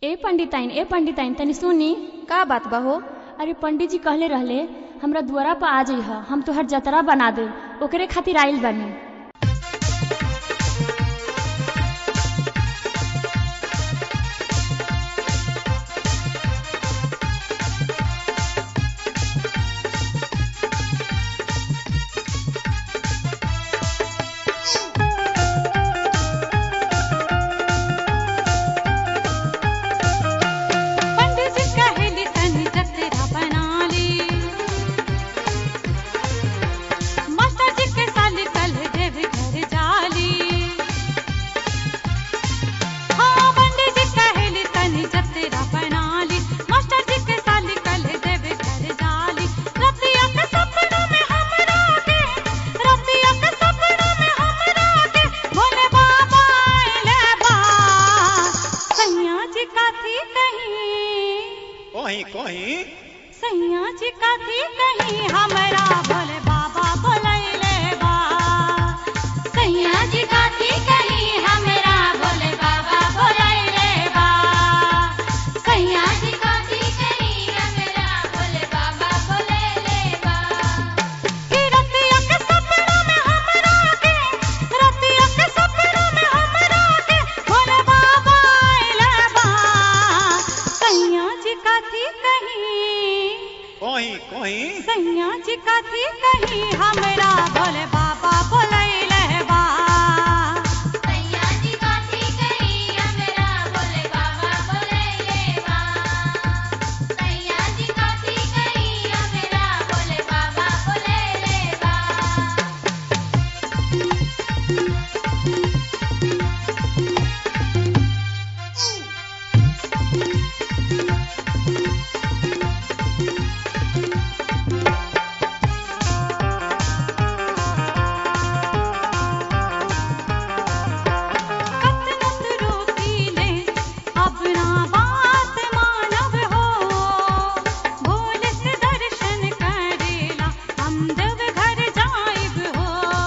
ए पंडिताइन ए पंडिताइन तनी सुनी का बात बा हो अरे पंडित जी कहले रहले हमरा दुआरा पर आ जइह हम तोहर जतरा बना दे ओकरे खातिर आइल बानी पंडित जी कहेली तनी जतरा बना ली मास्टर जी के साल कल देव घर जाली हाँ पंडित जी कहेली तनी जतरा बना ली मास्टर जी के साल कल देव घर जाली रतिया के सपनों में हमरा के रतिया के सपनों में हमरा के भोले बाबा आइले बा सैया जी काथी कहीं कहीं कहीं सैया जी काथी कहीं हमरा भोले बाबा बोलैले बा सैया जी काथी कहीं हमरा भोले बाबा बोलैले बा सैया जी काथी कहीं हमरा भोले बाबा बोलैले बा कि रतिया के सपनों में हमरा के रतिया के सपनों में हमरा के भोले बाबा आइले बा सैया जी काथी कहीं कहीं कहीं सैया जी कथी कही हमरा भोले बाबा बोलैले बा सैया जी कथी कही हमरा भोले बाबा बोलैले बा सैया जी कथी कही हमरा भोले बाबा बोलैले बा कतनत रोकीले अपना बात मानव हो भोले से दर्शन करेला हम देव घर जाइब हो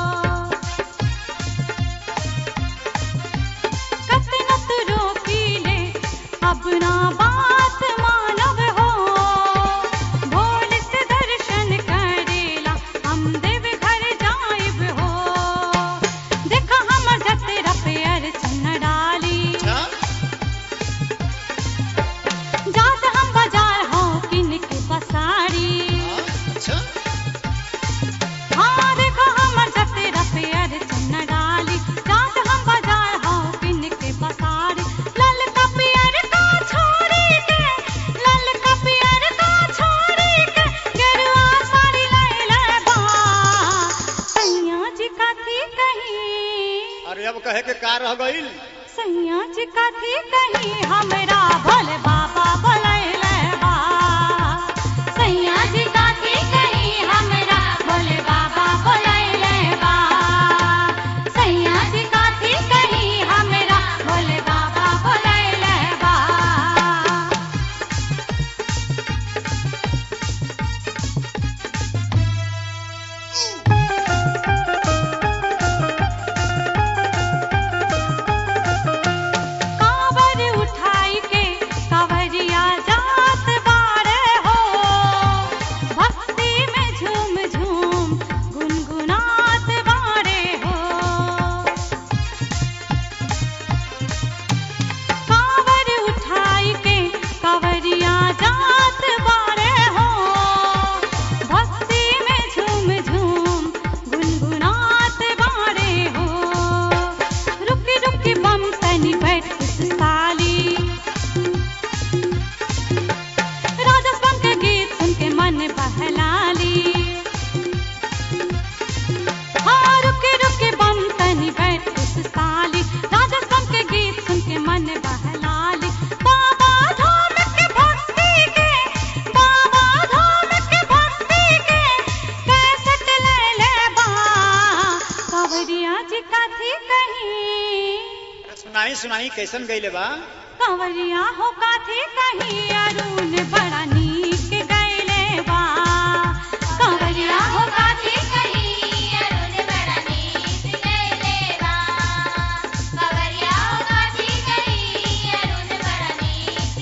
कतनत रोकीले अपना बात मानव हो भोले से दर्शन करेला हम देव घर जाइब हो देखा हमर जतरा पे अर्चन डाली अच्छा जात हम बाजार हो किन के पसारी हाँ, अच्छा हाँ देखो हमर जतरा पे अर्चन डाली जात हम बाजार हो किन के पसारी लाल का पियर का छोड़ी के लाल का पियर का छोड़ी के गेरुआ साड़ी ले ले बा सैया जी कथी कहीं अरे अब कहे के का रह गईल सैया जी कथी कहीं हमरा भोले बाबा बोलैले बा सैया जी कथी कहीं हमरा भोले बाबा बोलैले बा सैया जी कथी कहीं हमरा भोले बाबा बोलैले बा कांवर उठाई के कांवरिया जात बारे हो भक्ति में झूम झूम गुनगुनात बारे हो कांवर उठाई के कांवरिया जात बारे हो भक्ति में झूम झूम गुनगुनात बारे हो रुकी रुकी बम तनी बैठ साली राजस्थान के गीत सुन के मन बहलाली हाँ रुके रुके बम तनी बैठ साली राजस्थान के गीत सुन के मन बहलाली बाबा धाम के भक्ति के बाबा धाम के भक्ति के कैसेट ले ले बा कांवरिया जी कथी कहीं अरे सुनाई सुनाई कैसन गईले बा कंवरिया हो काथे कहीं अरुण बड़ा नीक गैले बा कंवरिया हो काथे कहीं अरुण बड़ा नीक गैले बा कंवरिया हो काथे कहीं अरुण बड़ा नीक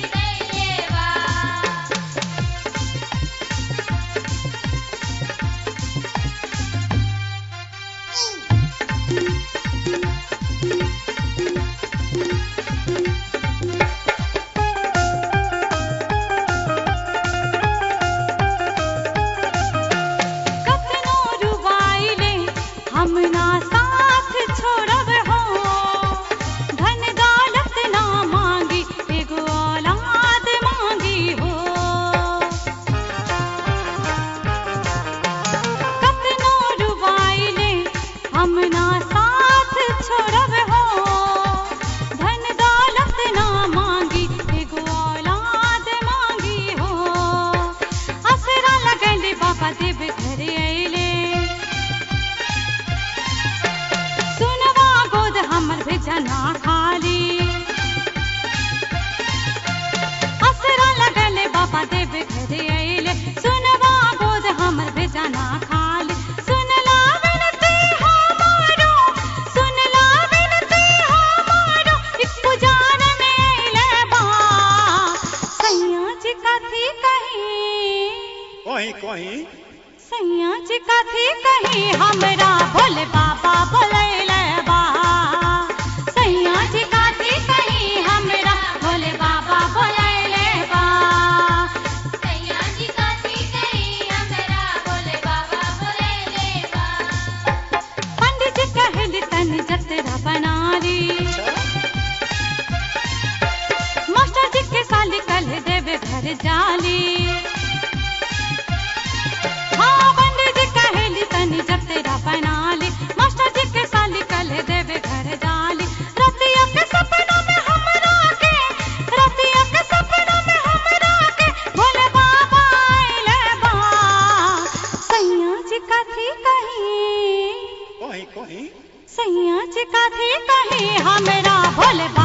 कहीं सैया जी कथी कहीं हमरा भोले बाबा बोलैले बा सैया जी कथी कहीं हमरा भोले बाबा बोलैले बा सैया जी कथी कही हमरा भोले बाबा बोलैले बा पंडित जी कहल तन जतरा बना ली अच्छा मास्टर जी के साली कल देवे घर जाली हाँ पंडित जी कहली तनी जतरा बना ली मास्टर जी के साली कल देवे घर जाली रतिया के सपना में हमरा के रतिया के सपना में हमरा के भोले बाबा आइले बा सैया जी कथी कहीं कहीं कहीं सैया जी कथी कहीं हमरा भोले बाबा